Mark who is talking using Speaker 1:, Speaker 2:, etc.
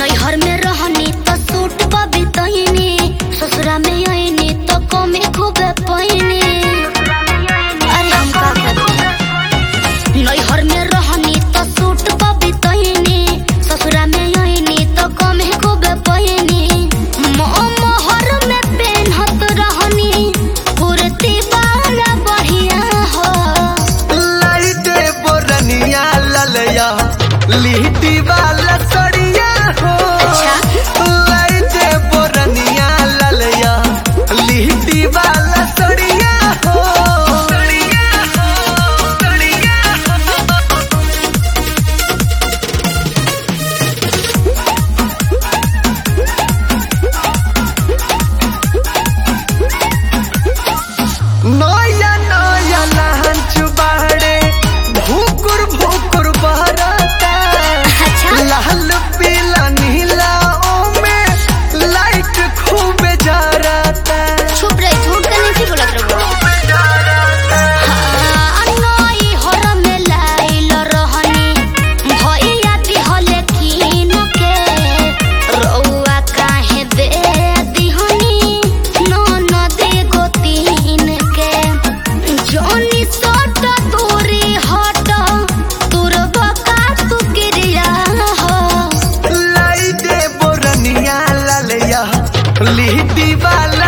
Speaker 1: नैहर में रहनी तो सूट पर बितैनी ससुरा में आईनी तो कमे खूबे पैनी अरे हम का करी नैहर में रहनी तो सूट पर बितैनी ससुरा में आईनी तो कमे खूबे पैनी मोहर में पेन्हत रहनी कुर्ती वाला बढ़िया हो
Speaker 2: लाइटे बोरनिया ललया लिहटी वाला सड़िया हो
Speaker 1: अच्छा।
Speaker 2: लाइटे बोरनिया ललया लिहटी वाला सड़िया हो सड़िया हो सड़िया हो नया नया लहन चुबाड़े भूकुर भूकुर बहरता
Speaker 1: अच्छा
Speaker 2: लाल पीला नीला ओमे लाइट खूब जरता
Speaker 1: चुप रही झूठ का नहीं बोलत रहो नई हर में लाइल रहनी भैया दिहले कीन के रउआ काहे दे दिहनी ननद गोतीन के जोनी सट दूरी हट तुर बका तू गिरिया हो
Speaker 2: लाइटे बोरनिया ललया लिहटी वाला